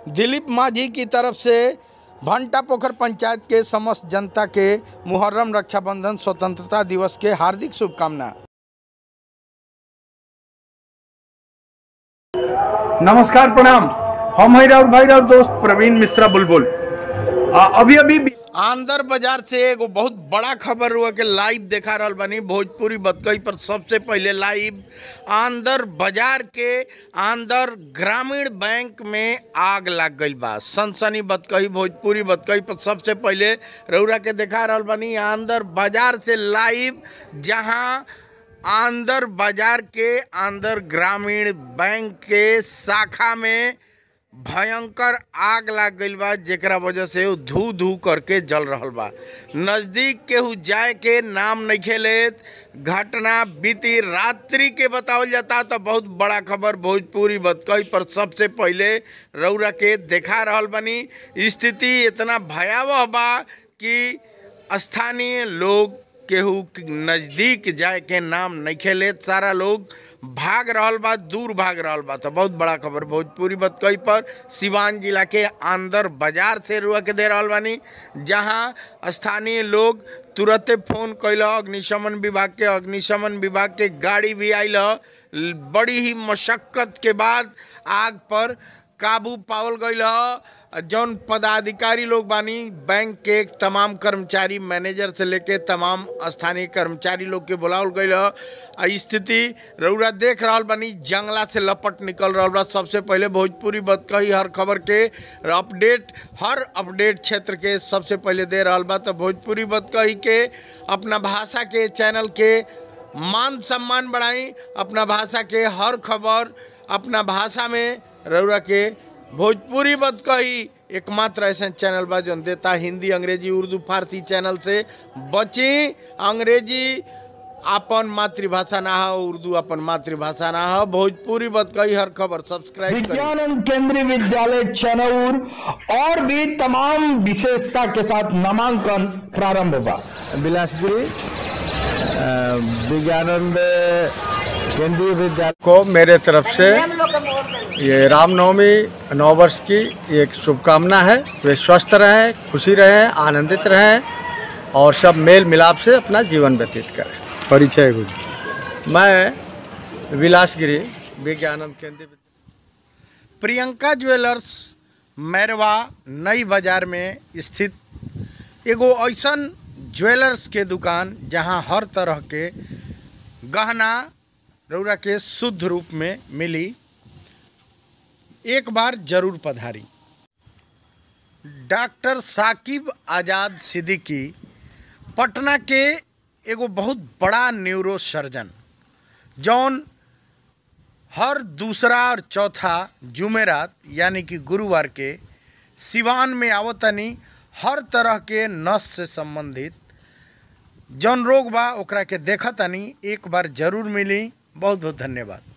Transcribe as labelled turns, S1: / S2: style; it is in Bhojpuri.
S1: दिलीप माझी की तरफ से भंटा पोखर पंचायत के समस्त जनता के मुहर्रम रक्षाबंधन स्वतंत्रता दिवस के हार्दिक शुभकामना
S2: नमस्कार प्रणाम हम है राउर भाई राउर दोस्त प्रवीण मिश्रा बुलबुल आ, अभी अभी
S1: आंदर बाजार से एगो बहुत बड़ा खबर हुआ कि लाइव देखा रहल बानी भोजपुरी बतकई पर सबसे पहले लाइव आंदर बाजार के आंदर ग्रामीण बैंक में आग लग गई बा सनसनी बतकई भोजपुरी बतकई पर सबसे पहले रउरा के देखा रहल बानी आंदर बाजार से लाइव जहां आंदर बाजार के आंदर ग्रामीण बैंक के शाखा में भयंकर आग लाग गईल बा जेकरा वजह से उ धू धू करके जल रहल बा नज़दीक केहू जाए के नाम नहीं लेत घटना बीती रात्रि के बतावल जाता तो बहुत बड़ा खबर भोजपुरी बतकई पर सबसे पहले रौरा के देखा रहल बनी स्थिति इतना भयावह बा कि स्थानीय लोग केहू के नज़दीक जाए के नाम नहीं लेत सारा लोग भाग रहल बा दूर भाग रहल बा तो बहुत बड़ा खबर भोजपुरी बतकई पर सिवान जिला के आंदर बाजार से रुआ के दे रहल बानी जहां स्थानीय लोग तुरंते फोन कैल अग्निशमन विभाग के अग्निशमन विभाग के गाड़ी भी आयल ह। बड़ी ही मशक्कत के बाद आग पर काबू पावल गईल ह जौन पदाधिकारी लोग बानी बैंक के तमाम कर्मचारी मैनेजर से लेके तमाम स्थानीय कर्मचारी लोग के बुलावल गईल ह आ स्थिति रउरा देख रहल बानी जंगला से लपट निकल रहल बा सबसे पहले भोजपुरी बतकही हर खबर के अपडेट हर अपडेट क्षेत्र के सबसे पहले दे रहल बा तो भोजपुरी बतकही के अपना भाषा के चैनल के मान सम्मान बढ़ाई अपना भाषा के हर खबर अपना भाषा में रउरा के भोजपुरी बतकही एकमात्र ऐसा चैनल बा जौन देता हिंदी अंग्रेजी उर्दू फारसी चैनल से बची अंग्रेजी अपन मातृभाषा ना हो उर्दू अपन मातृभाषा ना हो भोजपुरी बतकही हर खबर सब्सक्राइब करी
S3: विज्ञानंद केंद्रीय विद्यालय चनौर और भी तमाम विशेषता के साथ नामांकन प्रारंभ हुआ
S4: बिलासपुरी विज्ञानंद केंद्रीय विद्यालय
S2: को मेरे तरफ से ये रामनवमी नौ वर्ष की एक शुभकामना है वे स्वस्थ रहें खुशी रहें आनंदित रहें और सब मेल मिलाप से अपना जीवन व्यतीत करें परिचय कुछ मैं विलासगिरी विज्ञानंद केंद्रीय विद्यालय
S1: प्रियंका ज्वेलर्स मैरवा नई बाजार में स्थित एगो ऐसन ज्वेलर्स के दुकान जहां हर तरह के गहना रौरा के शुद्ध रूप में मिली एक बार जरूर पधारी डॉक्टर साकिब आज़ाद सिद्दीकी पटना के एगो बहुत बड़ा न्यूरो सर्जन जौन हर दूसरा और चौथा जुमेरात यानी कि गुरुवार के सिवान में आवतनी हर तरह के नस से संबंधित जौन रोग बा ओकरा के देखतनी एक बार जरूर मिली बहुत बहुत धन्यवाद